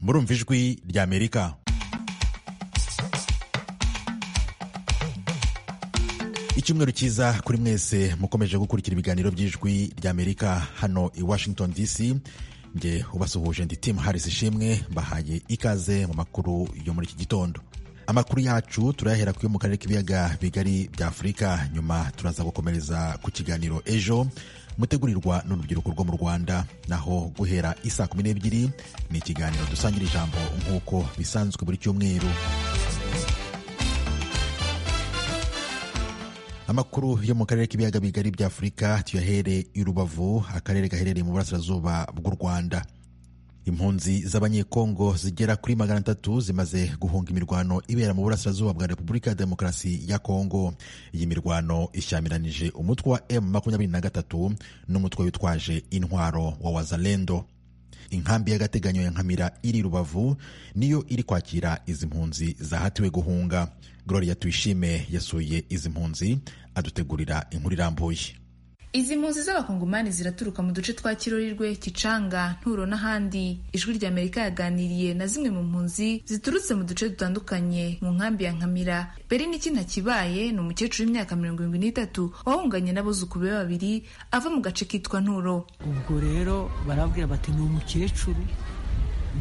murumva ijwi ry'amerika icyumweru cyiza kuri mwese mukomeje gukurikira ibiganiro by'ijwi ry'amerika hano i washington dc nge ubasuhuje ndi timu harisi ishimwe mbahaye ikaze mu makuru yo muri iki gitondo amakuru yacu turayahera kuyo mu karere k'ibiyaga bigari bya afurika nyuma turaza gukomereza ku kiganiro ejo mutegurirwa n'urubyiruko rwo mu rwanda naho guhera isaa kumi n'ebyiri ni ikiganiro dusangira ijambo nk'uko bisanzwe buri cyumweru amakuru yo mu karere k'ibiyaga bigari bya afurika tuyahere i rubavu akarere gaherereye mu burasirazuba bw'u rwanda impunzi z'abanyekongo zigera kuri magana atatu zimaze guhunga imirwano ibera mu burasirazuba bwa repubulika ya demokarasi ya kongo iyi mirwano ishyamiranyije umutwe wa m makumyabiri na gatatu n'umutwe witwaje intwaro wa wazalendo inkambi y'agateganyo ya nkamira iri rubavu niyo iri kwakira izi mpunzi zahatiwe guhunga gloria tuyishime yasuye izi mpunzi adutegurira inkuru irambuye izi mpunzi z'abakongomani ziraturuka mu duce twa kirorirwe kicanga nturo n'ahandi ijwi rya amerika yaganiriye na zimwe mu mpunzi ziturutse mu duce dutandukanye mu nkambi ya nkamira beri n'iki ntakibaye ni umukecuru w'imyaka mirongo irindwi n'itatu wahunganye n'abuzukuru be babiri ava mu gace kitwa nturo ubwo rero barabwira bati ni umukecuru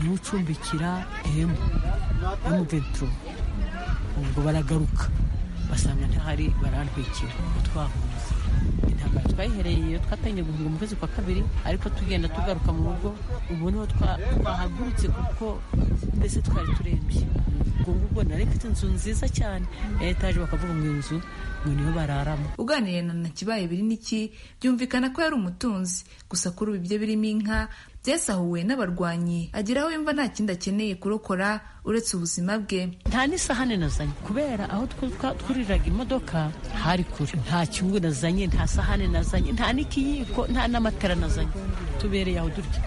niwe ucumbikira emu emu veturo ubwo baragaruka basanga ntahari barantwikira utwahunze intambara twayihereye iyo twatangiye guhunga mu kwezi kwa kabiri ariko tugenda tugaruka mu rugo ubu niho twahagurutse kuko mbese twari turembye ubwo ngubwo nari mfite inzu nziza cyane ya etaje bakavuga ngo inzu ngo niyo bararamo uganiriye na ntakibaye biri n'iki byumvikana ko yari umutunzi gusa kuri ubu ibyo birimo inka byasahuwe n'abarwanyi agira aho yumva nta kindi akeneye kurokora uretse ubuzima bwe nta n'isahane nazanye kubera aho twuriraga imodoka hari kure nta cyungu nazanye nta sahane nazanye nta n'ikiyiko nta n'amatara nazanye tubereye aho durya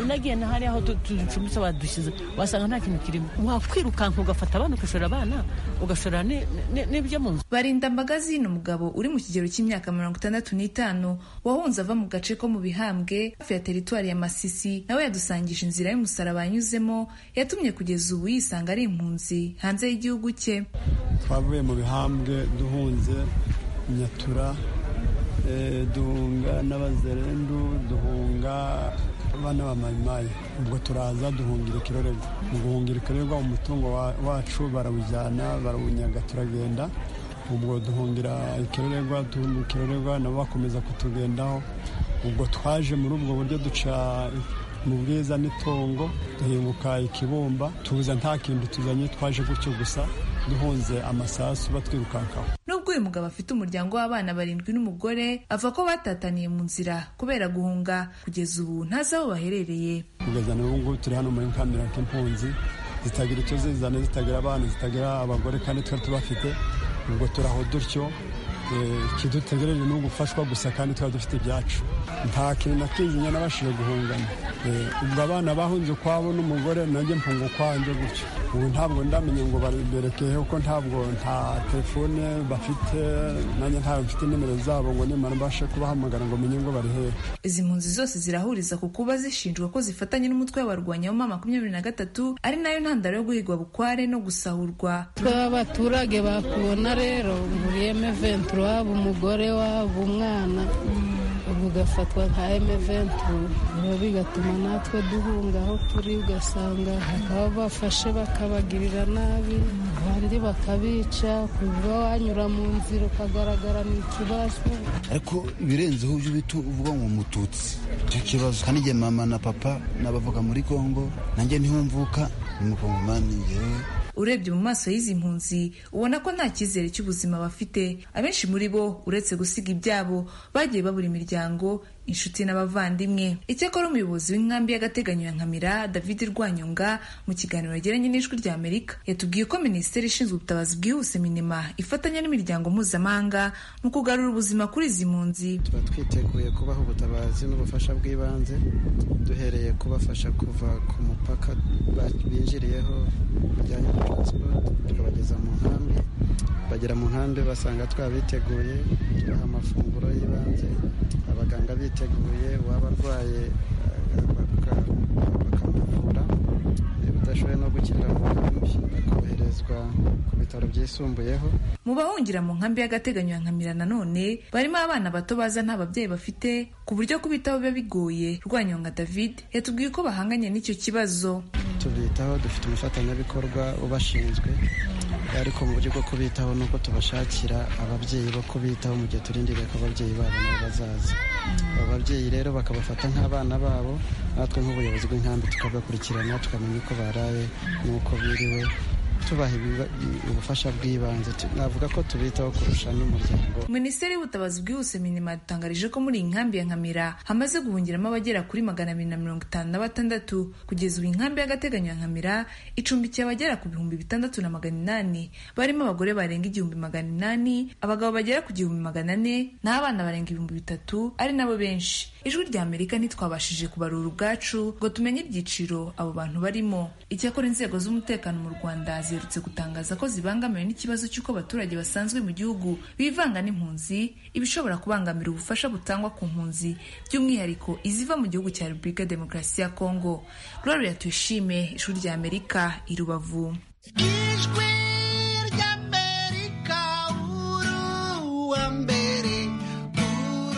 unagiye na hariya aho ducumbitse badushyize wasanga nta kintu kirimo wakwirukanka ugafata abana ugashora abana ugashora n'ibyo mu nzu barindambagazi ni umugabo uri mu kigero cy'imyaka mirongo itandatu n'itanu wahunze ava mu gace ko mu bihambwe hafi ya teritwari ya masisi nawe yadusangije inzira y'umusaraba yanyuzemo yatumye kugeza ubu yisanga ari impunzi hanze y'igihugu cye twavuye mu bihambwe duhunze nyatura duhunga n'abazerendu duhunga abana ba mayimayi ubwo turaza duhungira ikirorerwa mu guhungira ikirorerwa umutungo wacu barawujyana barawunyaga turagenda ubwo duhungira ikirorerwa duhungira ikirorerwa nabo bakomeza kutugendaho ubwo twaje muri ubwo buryo duca mu bwiza n'itongo duhinguka ikibumba tubuza nta kintu tuzanye twaje gutyo gusa duhunze amasasu batwirukankaho nubwo uyu mugabo afite umuryango w'abana barindwi n'umugore ava ko batataniye mu nzira kubera guhunga kugeza ubu ntazi aho baherereye kugeza na n'ubu turi hano muri kamera k'impunzi zitagira icyo zizana zitagira abana zitagira abagore kandi twari tubafite ubwo turaho dutyo kidutegereje ni ugufashwa gusa kandi tuba dufite ibyacu nta kintu nakizinya nabashije guhungana ubwo abana bahunze ukwabo n'umugore nanjye mfunga ukwanjye gutyo ubu ntabwo ndamenye ngo baberekeye kuko ntabwo nta telefone bafite nanjye ntabwo mfite nimero zabo ngo nimara mbashe kubahamagara ngo menye ngo bari hehe izi mpunzi zose zirahuriza ku kuba zishinjwa ko zifatanye n'umutwe w'abarwanya w'umwaka makumyabiri na gatatu ari nayo ntandaro yo guhigwa bukware no gusahurwa tw'abaturage bakubona rero muriyeme ventura waba umugore waba umwana ubwo ugafatwa nka emeventu biba bigatuma natwe duhunga aho turi ugasanga bakaba bafashe bakabagirira nabi abandi bakabica kuva wanyura mu nzira ukagaragara ni ikibazo ariko ibirenzeho ibyo bita uvuga ngo mututsi icyo kibazo kandi igihe mama na papa n'abavuka muri kongo nanjye ntihumvuka ni mukongomani yewe urebye mu maso y'izi mpunzi ubona ko nta cyizere cy'ubuzima bafite abenshi muri bo uretse gusiga ibyabo bagiye babura imiryango inshuti n'abavandimwe icyakora umuyobozi w'inkambi y'agateganyo ya nkamira david rwanyonga mu kiganiro yagiranye n'ijwi rya amerika yatubwiye ko minisiteri ishinzwe ubutabazi bwihuse minima ifatanya n'imiryango mpuzamahanga mu kugarura ubuzima kuri izi mpunzi tuba twiteguye kubaha ubutabazi n'ubufasha bw'ibanze duhereye kubafasha kuva ku mupaka binjiriyeho bijyanye na taransipoti tukabageza mu nkambi bagera mu nkambi basanga twabiteguye tubaha amafunguro y'ibanze abaganga biteguye waba arwaye bakamuvura badashoboye no gukirira mu nkambi bakoherezwa ku bitaro byisumbuyeho mu bahungira mu nkambi y'agateganyo ya nkamira nanone barimo abana bato baza nta babyeyi bafite ku buryo kubitaho biba bigoye rwanyonga david yatubwiye ko bahanganye n'icyo kibazo tubitaho dufite umufatanyabikorwa ubashinzwe ariko mu buryo bwo kubitaho ni uko tubashakira ababyeyi bo kubitaho mu gihe turindiriye ko ababyeyi babo nabo bazaza abo babyeyi rero bakabafata nk'abana babo natwe nk'ubuyobozi bw'inkambi tukabakurikirana tukamenya uko baraye n'uko biriwe tubaha ibiba- ubufasha bw'ibanze Tu- navuga ko tubitaho kurusha n'umuryango minisiteri y'ubutabazi bwihuse minima yadutangarije ko muri iyi nkambi ya nkamira hamaze guhungiramo abagera kuri magana abiri na mirongo itanu na batandatu kugeza ubu inkambi y'agateganyo ya nkamira icumbikiye abagera ku bihumbi bitandatu na magana inani barimo abagore barenga igihumbi magana inani abagabo bagera ku gihumbi magana ane n'abana barenga ibihumbi bitatu ari nabo benshi ijwi rya amerika ntitwabashije kubarura ubwacu ngo tumenye ibyiciro abo bantu barimo icyakora inzego z'umutekano mu rwanda ziherutse gutangaza ko zibangamiwe n'ikibazo cy'uko abaturage basanzwe mu gihugu bivanga n'impunzi ibishobora kubangamira ubufasha butangwa ku mpunzi by'umwihariko iziva mu gihugu cya repubulika ya demokarasi ya kongo gloria tuyishime ishuri rya amerika i rubavu ijwi ry'amerika uruwambere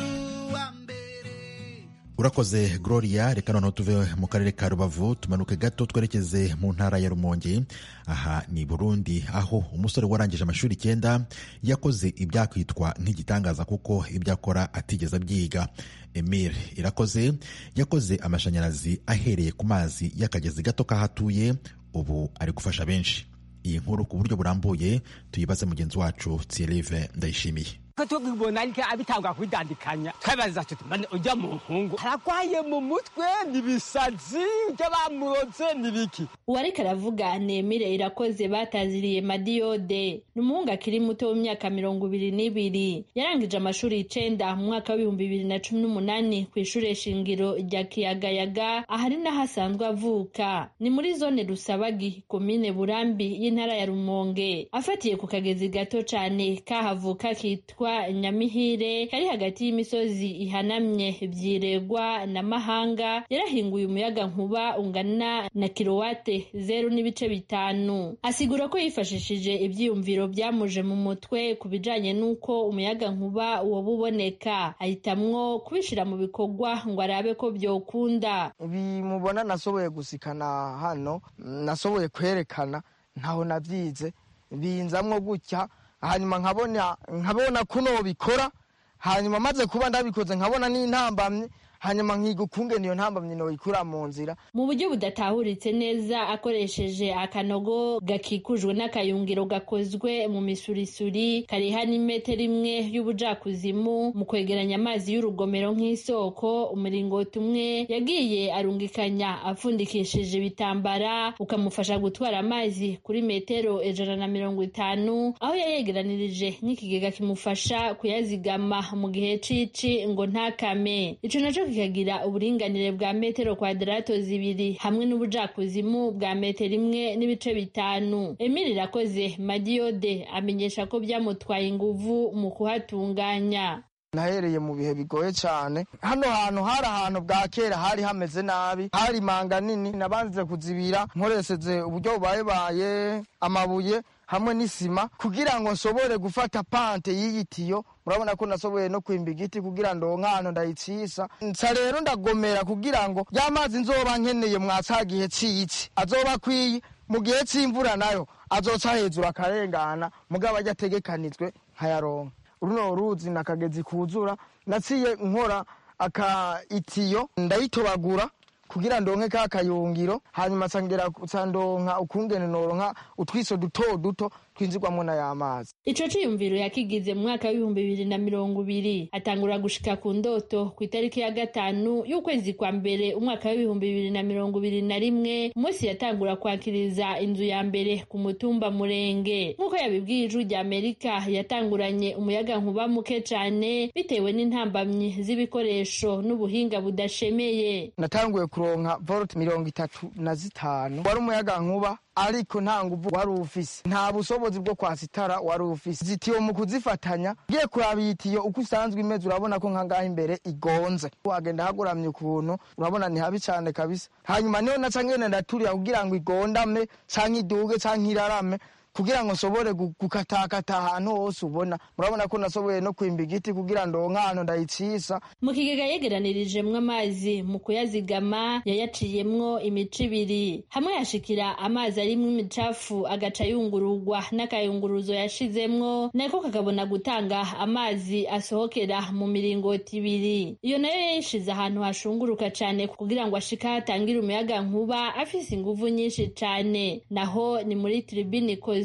uruwambere urakoze gloria reka noneho tuve mu karere ka rubavu tumanuke gato twerekeze mu ntara ya rumonge aha ni burundi aho umusore warangije amashuri icyenda yakoze ibyakwitwa nk'igitangaza kuko ibyo akora atigeze abyiga emile irakoze yakoze amashanyarazi ahereye ku mazi y'akagezi gato kahatuye ubu ari gufasha benshi iyi nkuru ku buryo burambuye tuyibaze mugenzi wacu tsirive ndayishimiye ko tubibona ariko abitangwa kubidandikanya twabaza tuti mane ujya mu nkungu aragwaye mu mutwe nibisazi ibyo bamuroze nibiki uwareka aravuga nemire irakoze bataziriye madiyode ni umuhungu akiri muto w'imyaka mirongo ibiri n'ibiri yarangije amashuri icenda mu mwaka w'ibihumbi bibiri na cumi n'umunani ku ishuri shingiro rya kiyagayaga ahari n'ahasanzwe avuka ni muri zone rusabagi komine burambi y'intara ya rumonge afatiye ku kagezi gato cane kahavuka kitwa nyamihire kari hagati y'imisozi ihanamye byiregwa na mahanga yarahinguye umuyaga nkuba ungana na kilowate zeru n'ibice bitanu asigura ko yifashishije ibyiyumviro byamuje mu mutwe ku bijanye n'uko umuyaga nkuba woba uboneka ahitamwo kubishyira mu bikorwa ngo arabe ko byokunda bimubona nasoboye gusikana hano nasoboye kwerekana ntaho nabyize binzamwo gutya hanyuma nkabona nkabona ko nobikora hanyuma maze kuba ndabikoze nkabona n'intambamyi hanyuma nkiga ukungene iyo ntambamyi noyikura mu nzira mu buryo budatahuritse neza akoresheje akanogo gakikujwe n'akayungiro gakozwe mu misurisuri kariha n'imetero imwe y'ubujakuzimu mu kwegeranya amazi y'urugomero nk'isoko umuringoti umwe yagiye arungikanya apfundikishije ibitambara ukamufasha gutwara amazi kuri metero ijana na mirongo itanu aho yayegeranirije n'ikigega kimufasha kuyazigama mu gihe c'ici ngo ntakame ico naco kikagira uburinganire bwa metero kwadarato zibiri hamwe n'ubujakuzimu bwa metero imwe n'ibice bitanu emili irakoze madiyode amenyesha ko byamutwaye inguvu mu kuhatunganya nahereye mu bihe bigoye cyane hano hantu hari ahantu bwa kera hari hameze nabi hari manga nini nabanze kuzibira nkoresheje uburyo bubayebaye amabuye hamwe n'isima kugira ngo nshobore gufata pante y'igitiyo murabona ko nasoboye no kwimba igiti kugira ngo nk'ahantu ndayicisa nsa rero ndagomera kugira ngo ya mazi nzoba nkeneye mwasa gihe ciyiki azoba akwiye mu gihe cy'imvura nayo azoca hejuru akarengana mugabo ajya ategekanijwe nkayaronka runo ruzi nakagezi kuzura naciye nkora aka itiyo ndayitobagura kugira ndonke ka kayungiro hanyuma sangera sandonka ukungene noronka utwiso duto duto twinzigwamwo n'ay'amazi ico ciyumviro yakigize mu mwaka w'ibihumbi bibiri na mirongo ibiri atangura gushika ku ndoto ku itariki ya gatanu y'ukwezi kwa mbere umwaka w'ibihumbi bibiri na mirongo ibiri na rimwe umunsi yatangura kwakiriza inzu ya mbere ku mutumba murenge nk'uko yabibwiye ijwi rya amerika yatanguranye umuyaga nkuba muke cane bitewe n'intambamyi z'ibikoresho n'ubuhinga budashemeye natanguye ku kuronka volt mirongo itatu na zitanu wari umuyaga nkuba ariko nta nguvu wari ufise nta bushobozi bwo kwasitara wari ufise zitiyo mu kuzifatanya ugiye kuraba iyi tiyo uko isanzwe imeze urabona ko nkangaha imbere igonze wagenda haguramye ukuntu urabona ni habi cyane kabisa hanyuma niyo naca ngenda ndaturira kugira ngo igondame canke iduge canke irarame kugira ngo nshobore gu- gukatakata ahantu hose ubona murabona ko nashoboye no kwimba igiti kugira ndonke ahantu ndayicisa mu kigega yegeranirijemwo amazi mu kuyazigama yayaciyemwo imico ibiri hamwe yashikira amazi arimwo imicafu agaca yungururwa n'akayunguruzo yashizemwo nako kakabona gutanga amazi asohokera mu miringoti ibiri iyo nayo yayishize ahantu hashunguruka cane kugira ngo ashika atangire umuyaga nkuba afise inguvu nyinshi cane naho ni muri tribune ikozwe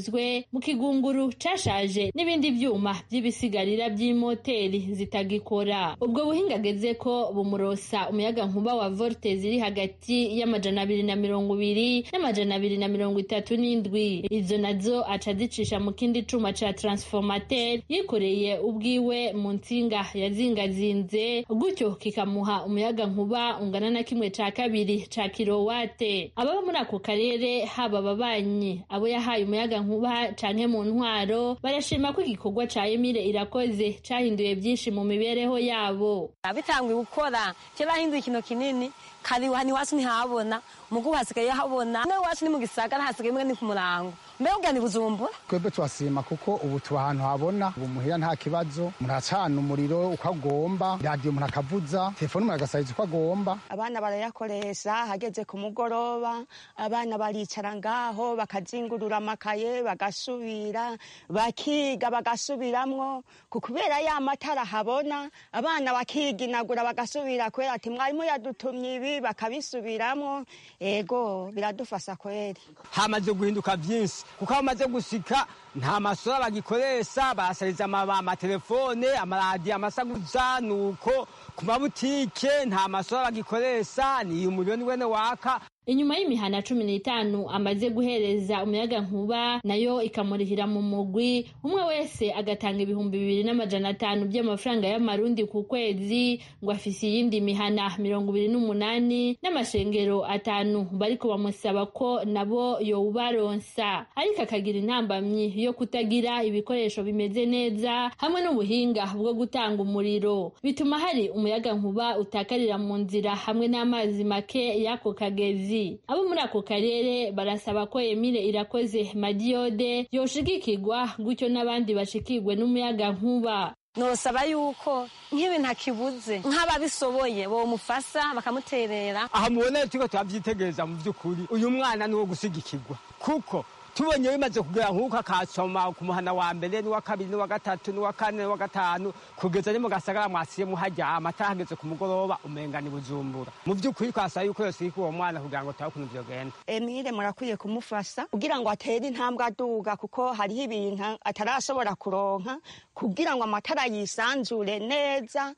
mu kigunguru cashaje n'ibindi vyuma vy'ibisigarira vy'imoteri zitagikora ubwo buhinga ageze ko bumurosa umuyaga nkuba wa voltez iri hagati y'amajana abiri na mirongo ibiri n'amajana abiri na mirongo itatu n'indwi izo nazo aca azicisha mu kindi cuma ca transformateur yikoreye ubwiwe mu ntsinga yazingazinze gutyo kikamuha umuyaga nkuba ungana na kimwe ca kabiri ca kirowate ababa muri ako karere haba ababanyi abo yahaye umuyaga nkuba canke mu ntwaro barashima ko igikorwa ca Emile irakoze cahinduye byinshi mu mibereho yabo abitanguye gukora cyo bahinduye ikintu kinini kare hano iwacu ntihabona mugo hasigaye habona no iwacu ni mu gisagara hasigaye mbwa ni ku murango mbega ubwa ni bujumbura twebwe turasima kuko ubu tuba ahantu habona ubu muhira nta kibazo umuntu aracana umuriro uko agomba radiyo umuntu akavuza telefone umuntu agasariza uko agomba abana barayakoresha hageze ku mugoroba abana baricara ngaho bakazingurura amakaye bagasubira bakiga bagasubiramwo ku kubera ya matara habona abana bakiginagura bagasubira kubera ati mwarimu yadutumye ibi bakabisubiramwo ego biradufasha kweri hamaze guhinduka byinshi kuko aho amaze gusika nta masura bagikoresha basariza ama- amatelefone amaradiyo amasaguza ni uko ku mabutike nta masura bagikoresha ni umuriro ni wene waka inyuma y'imihana cumi n'itanu amaze guhereza umuyaga nkuba nayo ikamurihira mu mugwi umwe wese agatanga ibihumbi bibiri n'amajana atanu by'amafaranga y'amarundi ku kwezi ngo afise iyindi mihana mirongo ibiri n'umunani n'amashengero atanu bariko bamusaba ko nabo yowubaronsa ariko akagira intambamyi yo kutagira ibikoresho bimeze neza hamwe n'ubuhinga bwo gutanga umuriro bituma hari umuyaga nkuba utakarira mu nzira hamwe n'amazi make y'ako kagezi abo muri ako karere barasaba ko Emile irakoze madiyode yoshigikirwa gutyo n'abandi bashikirwe n'umuyaga nkuba nosaba yuko nk'ibi ntakibuze nk'ababishoboye bomufasa bakamuterera aha mubona turiko turavyitegereza mu vy'ukuri uyu mwana ni uwo gusigikirwa kuko tubonye bimaze kugera nk'uko akasoma ku muhana wa mbere n'uwa kabiri n'uwa gatatu n'uwa kane n'uwa gatanu kugeza ni mu gasagara mwasiye muharyama atahageze ku mugoroba umenga ni bujumbura mu vy'ukuri twasaba yuko yosirika uwo mwana kugira ngo turabe ukuntu vyogenda emile murakwiye kumufasha kugira ngo atere intambwe aduga kuko hariho ibintu atarashobora kuronka kugira ngo amatara yisanzure neza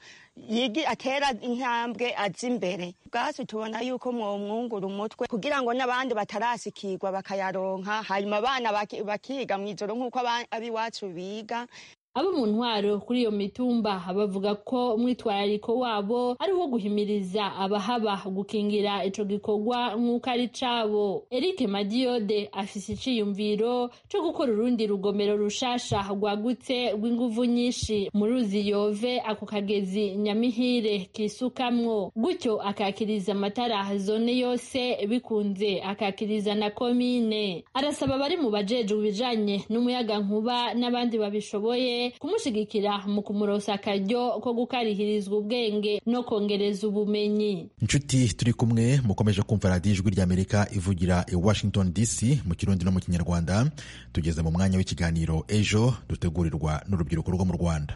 yigi atera intambwe aza imbere bwasi tubona yuko mwomwungura umutwe kugira ngo n'abandi batarasikirwa bakayaronka hanyuma abana baki- bakiga mu ijoro nk'uko aba- ab'iwacu biga abo mu ntwaro kuri iyo mitumba bavuga ko umwitwarariko wabo ari uwo guhimiriza abahaba gukingira ico gikorwa nk'uko ari cabo eric madiyode afise iciyumviro co gukora urundi rugomero rushasha rwagutse rw'inguvu nyinshi mu ruzi yove ako kagezi nyamihire kisukamwo gutyo akakiriza amatara zone yose bikunze akakiriza na komine arasaba abari mu bajejwe ibijanye n'umuyaga nkuba n'abandi babishoboye kumushigikira mu kumurosa akaryo ko gukarihirizwa ubwenge no kongereza ubumenyi inshuti turi kumwe mukomeje kumva radiyo ijwi ry'amerika ivugira i washington dc mu kirundi no mu kinyarwanda tugeze mu mwanya w'ikiganiro ejo dutegurirwa n'urubyiruko rwo mu rwanda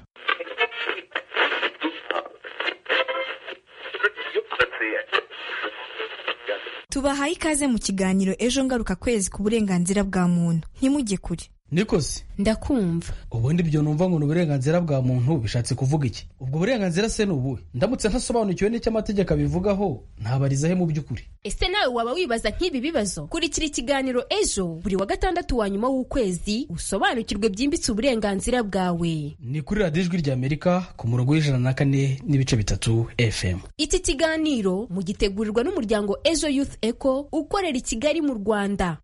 tubahaye ikaze mu kiganiro ejo ngaruka kwezi ku burenganzira bwa muntu ntimujye kure niko se ndakumva ubundi ibyo numva ngo ni uburenganzira bwa muntu bishatse kuvuga iki ubwo burenganzira se ni ubuhe ndamutse ntasobanukiwe n'icyo amategeko abivugaho ntabariza he mu by'ukuri ese nawe waba wibaza nk'ibi bibazo kurikira ikiganiro ejo buri wa gatandatu wa nyuma w'ukwezi usobanukirwe byimbitse uburenganzira bwawe ni kuri radiyo ijwi ry'amerika ku murongo w'ijana na kane n'ibice bitatu fm iki kiganiro mugitegurirwa n'umuryango ejo youth eco ukorera i kigali mu rwanda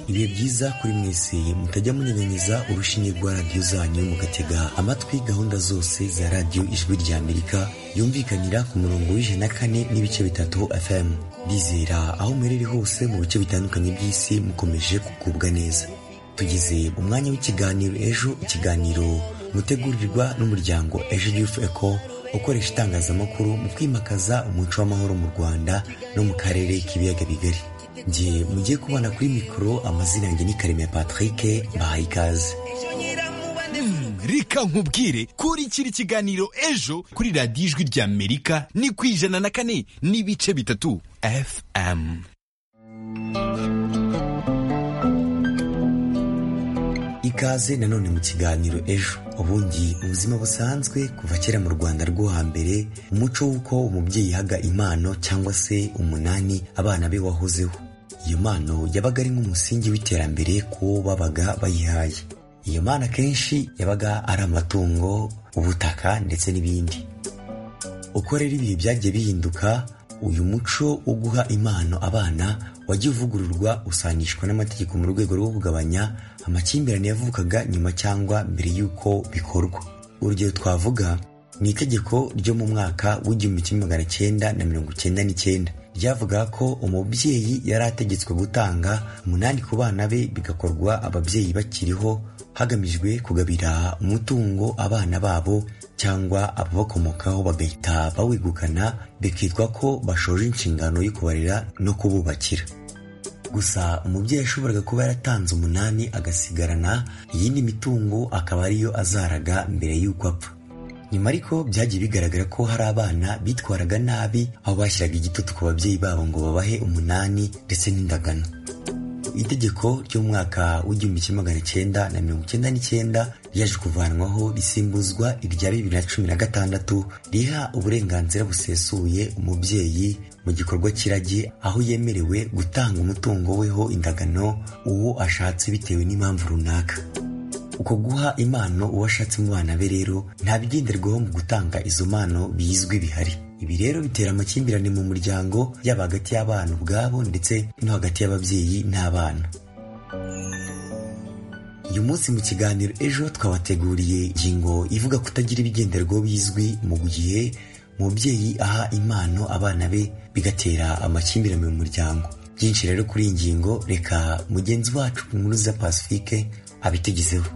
ibihe byiza kuri mwese mutajya munyanyanyiza urushinge rwa radiyo zanyu mugatega amatwi gahunda zose za radiyo ijwi rya amerika yumvikanira ku murongo w'ijana na kane n'ibice bitatu fm bizera aho muherereye hose mu bice bitandukanye by'isi mukomeje kugubwa neza tugeze umwanya w'ikiganiro ejo ikiganiro mutegurirwa n'umuryango ejo yufu eco ukoresha itangazamakuru mu kwimakaza umuco w'amahoro mu rwanda no mu karere k'ibiyaga bigari njye mugiye kubana kuri mikoro amazina yanjye ni karemera patrick bahaye ikaze reka nkubwire kurikira ikiganiro ejo kuri radiyo ijwi rya amerika ni ku ijana na kane n'ibice bitatu fm ikaze nanone mu kiganiro ejo ubundi ubuzima busanzwe kuva kera mu rwanda rwo hambere umuco w'uko umubyeyi yahaga impano cyangwa se umunani abana be wahozeho iyo mpano yabaga ari nk'umusingi w'iterambere kuwo babaga bayihaye iyo mpano akenshi yabaga ari amatungo ubutaka ndetse n'ibindi uko rero ibihe byagiye bihinduka uyu muco wo guha impano abana wajya uvugururwa usangishwa n'amategeko mu rwego rwo kugabanya amakimbirane yavukaga nyuma cyangwa mbere y'uko bikorwa urugero twavuga ni itegeko ryo mu mwaka w'igihumbi kimwe magana cyenda na mirongo cyenda n'icyenda ryavuga ko umubyeyi yari ategetswe gutanga umunani ku bana be bigakorwa ababyeyi bakiriho hagamijwe kugabira umutungo abana babo cyangwa ababakomokaho bagahita bawegukana bikitwa ko bashoje inshingano yo kubarera no kububakira gusa umubyeyi yashoboraga kuba yaratanze umunani agasigarana iyindi mitungo akaba ariyo azaraga mbere y'uko apfa nyuma ariko byagiye bigaragara ko hari abana bitwaraga nabi aho bashyiraga igitutu ku babyeyi babo ngo babahe umunani ndetse n'indagano itegeko ryo mu mwaka w'igihumbi kimwe magana cyenda na mirongo icyenda n'icyenda ryaje kuvanwaho risimbuzwa irya bibiri na cumi na gatandatu riha uburenganzira busesuye umubyeyi mu gikorwa kiragi aho yemerewe gutanga umutungo weho indagano uwo ashatse bitewe n'impamvu runaka uko guha impano uwo ashatse mu bana be rero nta bigenderwaho mu gutanga izo mpano bizwi bihari ibi rero bitera amakimbirane mu muryango yaba hagati y'abana ubwabo ndetse no hagati y'ababyeyi n'abana uyu munsi mu kiganiro ejo twabateguriye ingingo ivuga kutagira ibigenderwaho bizwi mu gihe umubyeyi aha impano abana be bigatera amakimbirane mu muryango byinshi rero kuri iyi ngingo reka mugenzi wacu inkuru za pacifique abitegezeho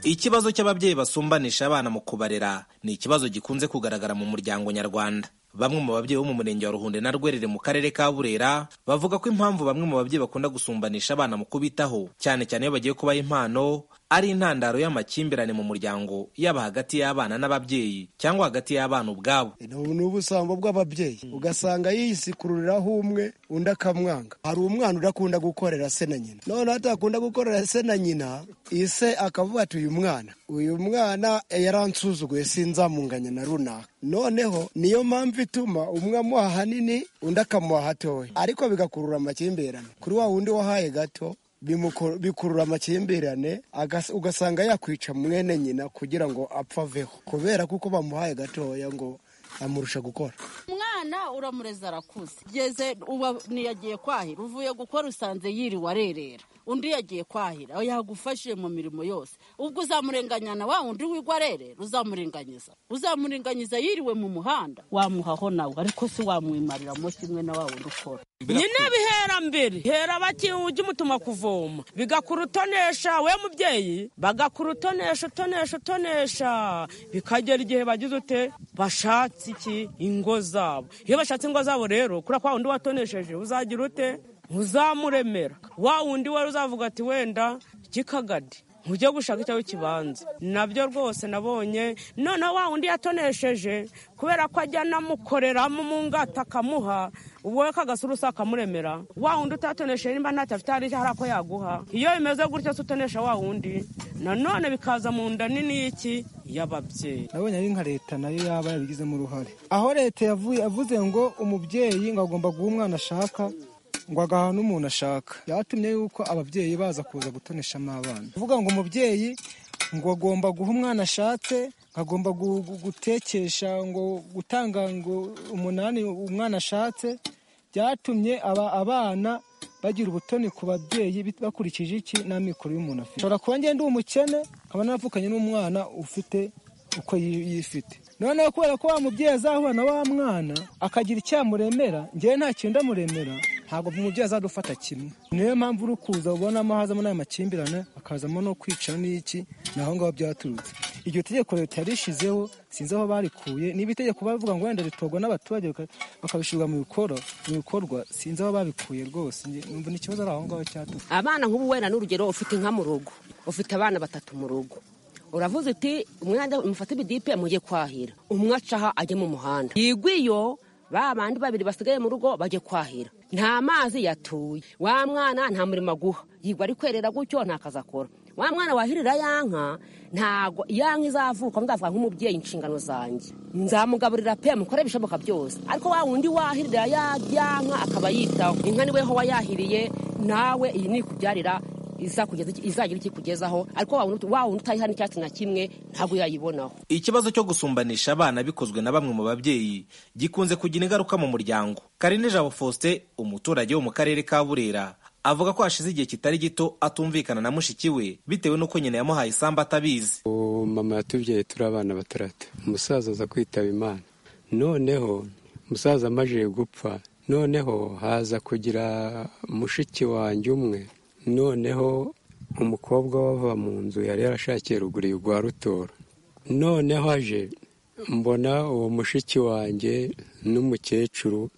ikibazo cy'ababyeyi basumbanisha abana mu kubarera ni ikibazo gikunze kugaragara mu muryango nyarwanda bamwe mu babyeyi bo mu murenge wa ruhunde na rwerere mu karere ka burera bavuga ko impamvu bamwe mu babyeyi bakunda gusumbanisha abana mu kubitaho cyane cyane iyo bagiye kubaha impano ari intandaro y'amakimbirane mu muryango yaba hagati y'abana n'ababyeyi cyangwa hagati y'abana ubwabo ni ubusambo bw'ababyeyi ugasanga yisikururiraho umwe undi akamwanga hari umwana udakunda gukorera se na nyina noneho atakunda gukorera se na nyina ise akavuga ati uyu mwana uyu mwana yaransuzuguye sinzamunganya na runaka noneho niyo mpamvu ituma umwe amuha hanini undi akamuha hatoya ariko bigakurura amakimbirane kuri wa wundi wahaye gato bikurura amakimbirane ugasanga yakwica mwene nyina kugira ngo apfa aveho kubera kuko bamuhaye gatoya ngo amurusha gukora umwana uramureza arakuze ugeze uba ntiyagiye kwahira uvuye gukora usanze yiriwe arerera undi yagiye kwahira yagufashije mu mirimo yose ubwo uzamurenganyana wa undi wigwa arerera uzamurenganyiza uzamurenganyiza yiriwe mu muhanda wamuhaho nawe ariko si wamwimariramo kimwe na wa wundi ukora nyine bihera mbere hera bakiwe ujye umutuma kuvoma bigakurutonesha we mubyeyi bagakurutonesha utonesha utonesha bikagera igihe bagize ute bashatse iki ingo zabo iyo bashatse ingo zabo rero kuri kwa wundi watonesheje uzagira ute uzamuremera wa wundi wari uzavuga ati wenda gikagadi nkujye gushaka icyo w'ikibanza nabyo rwose nabonye noneho wa wundi yatonesheje kubera ko ajya anamukoreramo mu ngata akamuha wowe kagasurusa akamuremera wa wundi utatonesheje nimba ntacyo afite hari hari ako yaguha iyo bimeze gutyo se utonesha wa wundi nanone bikaza mu nda nini y'iki y'ababyeyi nabonye ari nka leta nayo yaba yabigizemo uruhare aho leta yavuye yavuze ngo umubyeyi ngo agomba guha umwana ashaka ngo agaha n'umuntu ashaka yatumye yuko ababyeyi baza kuza gutoneshamo abana kuvuga ngo umubyeyi ngo agomba guha umwana ashatse agomba gu- gu- gutekesha ngo gutanga ngo umunani umwana ashatse byatumye aba abana bagira ubutoni ku babyeyi bit- bakurikije iki n'amikoro y'umuntu afite ushobora kuba ngenda ndi umukene nkaba naravukanye n'umwana ufite uko yi- yifite noneho kubera ko wa mubyeyi azahura na wa mwana akagira icyamuremera ngewe nta kintu ndamuremera ntabwo umubyeyi azadufata kimwe niyo mpamvu uri kuza ubonamo hazamo n'aya makimbirane akazamo no kwica n'iki ni aho ngaho byaturutse iryo tegeko leta yarishizeho sinzi aho barikuye niba itegeko bavuga ngo wenda ritorwa n'abaturage baka- bakabishyirwa mu bikorwa mu bikorwa sinzi aho babikuye rwose Nge- numva ni ikibazo ari aho ngaho cyaturutse abana nk'ubu wenda n'urugero ufite inka mu rugo ufite abana batatu mu rugo uravuze uti umwana mufate ibidipe mujye kwahira umwe acaha ajye mu muhanda yigwa iyo ba bandi babiri basigaye mu rugo bajye kwahira nta mazi yatuye wa mwana nta murimo aguha yigwa ari kwerera gutyo nta kazi akora wa mwana wahirira ya nka ntago ya nka izavuka ndavuga nk'umubyeyi inshingano zanjye nzamugaburira pe mukore ibishoboka byose ariko wa wundi wahirira ya ya nka akaba yitaho inka niwe ho wayahiriye nawe iyi ni ikubyarira izakugeza iki- izagira ikikugezaho ariko wa wundi wa wundi utayiha n'icyatsi na kimwe ntabwo yayibonaho ikibazo cyo gusumbanisha abana bikozwe na bamwe mu babyeyi gikunze kugira ingaruka mu muryango karine jabo faustin umuturage wo mu karere ka burera avuga ko hashize igihe kitari gito atumvikana na mushiki we bitewe n'uko nyina yamuhaye isambu atabizi ubu mama yatubyaye turi abana bataratu umusaza aza kwitaba imana noneho umusaza amajije gupfa noneho haza kugira mushiki wanjye umwe noneho umukobwa wava mu nzu yari yarashakiye ruguru rwa rutoro noneho aje mbona uwo mushiki wanjye n'umukecuru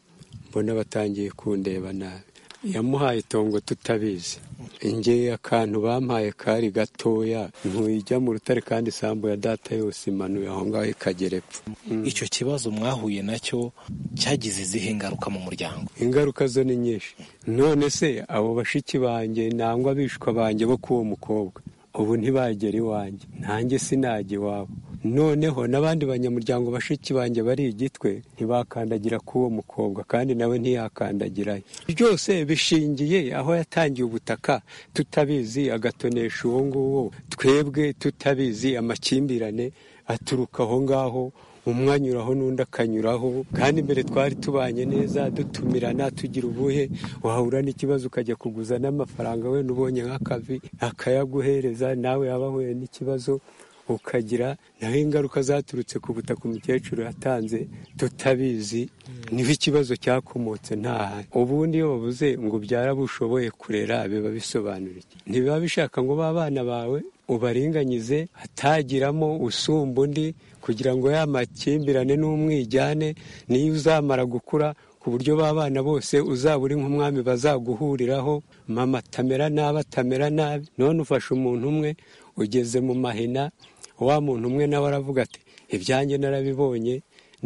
mbona batangiye kundeba nabi yamuhaye itongo tutabizi ingeye akantu bampaye kari gatoya ntujya mu rutare kandi isambu ya data yose imanuye aho ngaho ikagera epfo icyo kibazo mwahuye nacyo cyagize izihe ngaruka mu muryango ingaruka zo ni nyinshi none se abo bashiki banjye nangwa abishwa banjye bo k'uwo mukobwa ubu ntibagera iwanjye nanjye sinajya iwabo noneho n'abandi banyamuryango bashiki banjye bari igitwe ntibakandagira k'uwo mukobwa kandi nawe ntiyakandagirayo byose bishingiye aho yatangiye ubutaka tutabizi agatonesha uwo nguwo twebwe tutabizi amakimbirane aturuka aho ngaho umwe anyuraho n'undi akanyuraho kandi mbere twari tubanye neza dutumirana tugira ubuhe wahura n'ikibazo ukajya kuguza n'amafaranga wenda ubonye nk'akavi akayaguhereza nawe yaba ahuye n'ikibazo ukagira naho ingaruka zaturutse ku butaka umukecuru yatanze tutabizi niho ikibazo cyakomotse nta handi ubundi iyo bavuze ngo ubyara abo ushoboye kurera biba bisobanura iki ntibiba bishaka ngo b'abana bawe ubaringanize hatagiramo usumba undi kugira ngo ya makimbirane n'umwijyane niyo uzamara gukura ku buryo b'abana bose uzaba uri nk'umwami bazaguhuriraho mama atamera nabi atamera nabi none ufashe umuntu umwe ugeze mu mahina wa muntu umwe nawe aravuga ati ibyanjye narabibonye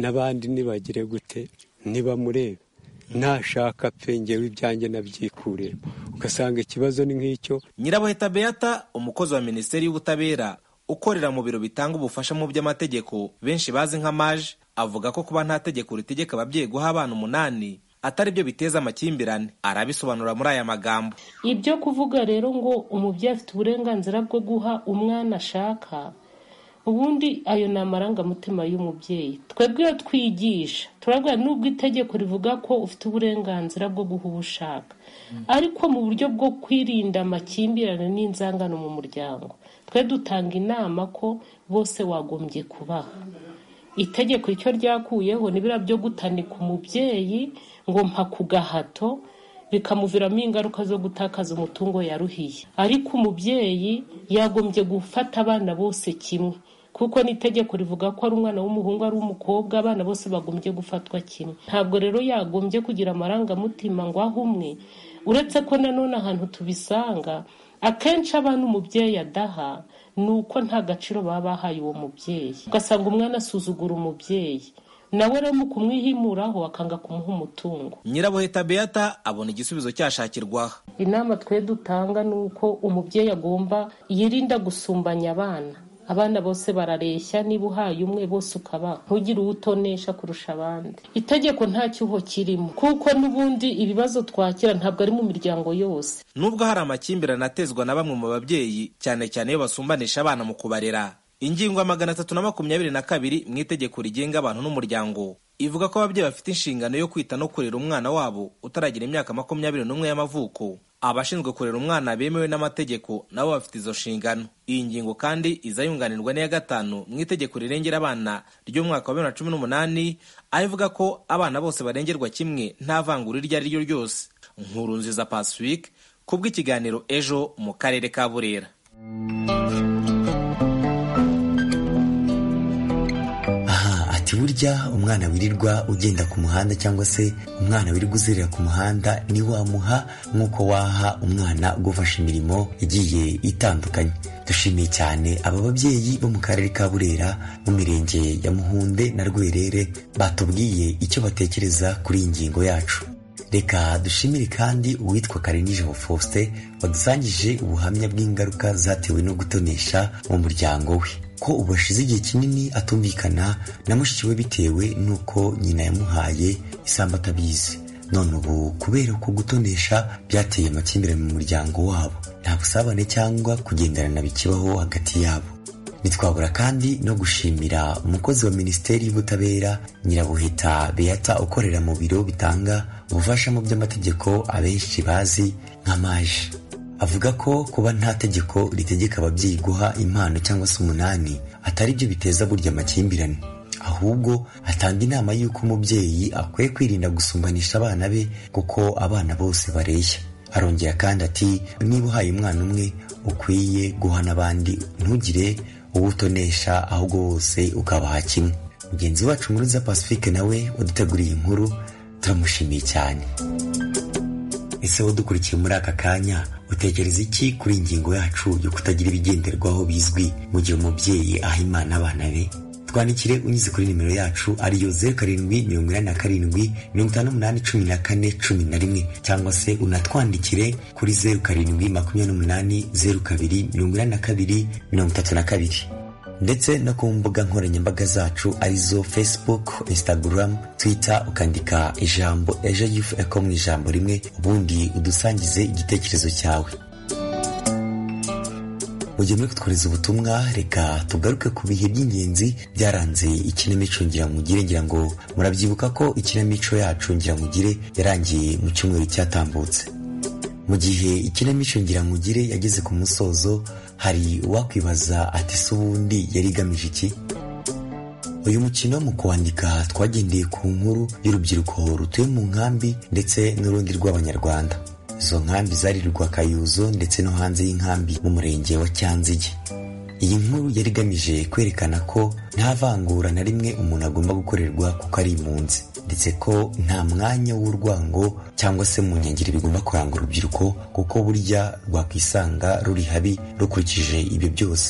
n'abandi nibagire gute nibamurebe nashaka pe ngewe ibyanjye nabyikuremo ugasanga ikibazo ni nk'icyo nyirabuheta beata umukozi wa minisiteri y'ubutabera ukorera mu biro bitanga ubufasha mu by'amategeko benshi bazi nka maje avuga ko kuba nta tegeko ritegeka ababyeyi guha abana umunani atari byo biteza amakimbirane arabisobanura muri aya magambo ibyo kuvuga rero ngo umubyeyi afite uburenganzira bwo guha umwana ashaka ubundi ayo ni amarangamutima y'umubyeyi twebwe iyo twigisha turabwira nubwo itegeko rivuga ko ufite uburenganzira bwo guha uwo ushaka ariko mu buryo bwo kwirinda amakimbirane n'inzangano mu muryango twe dutanga inama ko bose wagombye kubaha itegeko icyo ryakuyeho ni biriya byo gutanika umubyeyi ngo mpa ku gahato bikamuviramo ingaruka zo gutakaza umutungo yaruhiye ariko umubyeyi yagombye gufata abana bose kimwe kuko n'itegeko rivuga ko ari umwana w'umuhungu ari umukobwa abana bose bagombye gufatwa kimwe ntabwo rero yagombye kugira amarangamutima ngo aho umwe uretse ko nanone ahantu tubisanga akenshi abana umubyeyi adaha ni uko nta gaciro baba bahaye uwo mubyeyi ugasanga umwana asuzugura umubyeyi nawe rero mu kumwihimuraho akanga kumuha umutungo nyirabuheta beata abona igisubizo cyashakirwaho inama twe dutanga ni uko umubyeyi agomba yirinda gusumbanya abana abana bose barareshya niba uhaye umwe bose ukabaha ntugire uwo utonesha kurusha abandi itegeko nta cyuho kirimo kuko n'ubundi ibibazo twakira ntabwo ari mu miryango yose nubwo hari amakimbirane atezwa na bamwe mu babyeyi cyane cyane iyo basumbanisha abana mu kubarera ingingo ya magana atatu na makumyabiri na kabiri mu itegeko rigenga abantu n'umuryango ivuga ko ababyeyi bafite inshingano yo kwita no kurera umwana wabo utaragira imyaka makumyabiri n'umwe y'amavuko abashinzwe kurera umwana bemewe n'amategeko nabo bafite izo nshingano iyi ngingo kandi iza yunganirwa n'iya gatanu mu itegeko rirengera abana ry'umwaka wa bibiri na cumi n'umunani aho ivuga ko abana bose barengerwa kimwe nta vangura iryo ari ryo ryose nkuru nziza pacifique kubw'ikiganiro ejo mu karere ka burera burya umwana wirirwa ugenda ku muhanda cyangwa se umwana wirirwa uzerera ku muhanda ni wamuha nk'uko waha umwana ugufasha imirimo igiye itandukanye dushimiye cyane aba babyeyi bo mu karere ka burera mu mirenge ya muhunde na rwerere batubwiye icyo batekereza kuri iyi ngingo yacu reka dushimire kandi uwitwa karenijabo faustin wadusangije ubuhamya bw'ingaruka zatewe no gutonesha mu muryango we ko ubu ashize igihe kinini atumvikana na mushiki we bitewe n'uko nyina yamuhaye isambu atabizi none ubu kubera ko gutonesha byateye amakimbirane mu muryango wabo nta busabane cyangwa kugenderana bikibaho hagati yabo ntitwabura kandi no gushimira umukozi wa minisiteri y'ubutabera nyirabuheta beata ukorera mu biro bitanga ubufasha mu by'amategeko abenshi bazi nka maje avuga ko kuba nta tegeko ritegeka ababyeyi guha impano cyangwa se umunani atari byo biteza burya amakimbirane ahubwo atanga inama y'uko umubyeyi akwiye kwirinda gusumbanisha abana be kuko abana bose bareshya arongera kandi ati niba uhaye umwana umwe ukwiye guha n'abandi ntugire uwo utonesha ahubwo wose ukabaha kimwe mugenzi wacu muruza pacifique nawe waduteguriye inkuru turamushimiye cyane ese dukurikiye muri aka kanya utekereza iki kuri ingingo yacu yo kutagira ibigenderwaho bizwi mu gihe umubyeyi aha imana abana be twandikire unyuze kuri nimero yacu ariyo zeru karindwi mirongo inani na karindwi mirongo itanu n'umunani cumi na kane cumi na rimwe cyangwa se unatwandikire kuri zeru karindwi makumyabiri n'umunani zeru kabiri mirongo inani na kabiri mirongo itatu na kabiri ndetse no ku mbuga nkoranyambaga zacu arizo facebook instagram twitter ukandika ijambo ejo yufu eko mu ijambo rimwe ubundi udusangize igitekerezo cyawe mu gihe muri kutwohereza ubutumwa reka tugaruke ku bihe by'ingenzi byaranze ikinamico ngiramugire ngira ngo murabyibuka ko ikinamico yacu ngiramugire yarangiye mu cyumweru cyatambutse mu gihe ikinamico ngiramugire yageze ku musozo hari uwakwibaza ati se ubundi yari igamije iki uyu mukino mu kwandika twagendeye ku nkuru y'urubyiruko rutuye mu nkambi ndetse n'urundi rw'abanyarwanda izo nkambi zari Rwakayuzo ndetse no hanze y'inkambi mu murenge wa cyanzige iyi nkuru yari igamije kwerekana ko nta vangura na rimwe umuntu agomba gukorerwa kuko ari impunzi ndetse ko nta mwanya w'urwango cyangwa se mu nkengero bigomba kuranga urubyiruko kuko burya rwakwisanga ruri habi rukurikije ibyo byose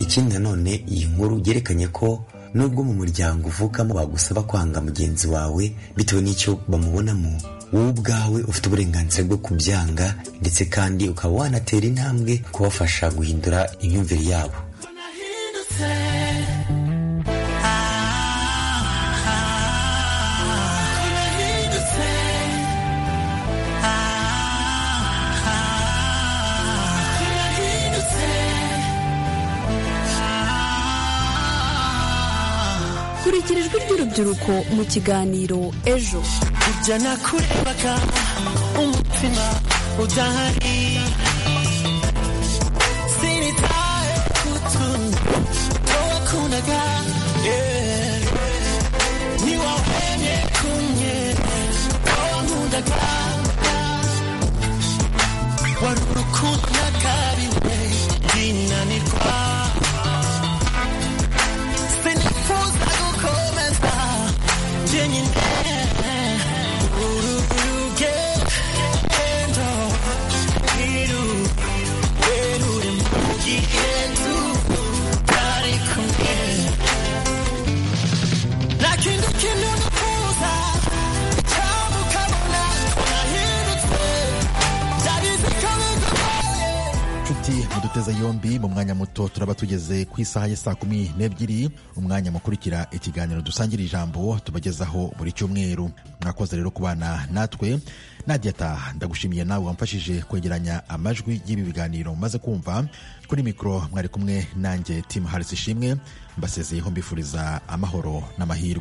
ikindi nanone iyi nkuru yerekanye ko nubwo mu muryango uvukamo bagusaba kwanga mugenzi wawe bitewe n'icyo bamubonamo wowe ubwawe ufite uburenganzira bwo kubyanga ndetse kandi ukaba wanatera intambwe kubafasha guhindura imyumvire yabo kurikira ijwi ry'urubyiruko mu kiganiro ejo kujya nakurebaga umutima udahari sinitaye ku tuntu wakundaga ntiwahemye kumwe wankundaga wari urukundo nakariwe ndinanirwa sinifuza gukomeza jyenyine urugendo irugendo aduteze yombi mu mwanya muto turaba tugeze ku isaha ya saa kumi n'ebyiri umwanya mukurikira ikiganiro dusangira ijambo tubagezaho buri cyumweru mwakoze rero kubana natwe nadiyata ndagushimiye nawe wamfashije kwegeranya amajwi y'ibi biganiro mumaze kumva kuri mikoro mwari kumwe nanjye timu harisi ishimwe mbasezeyeho mbifuriza amahoro n'amahirwe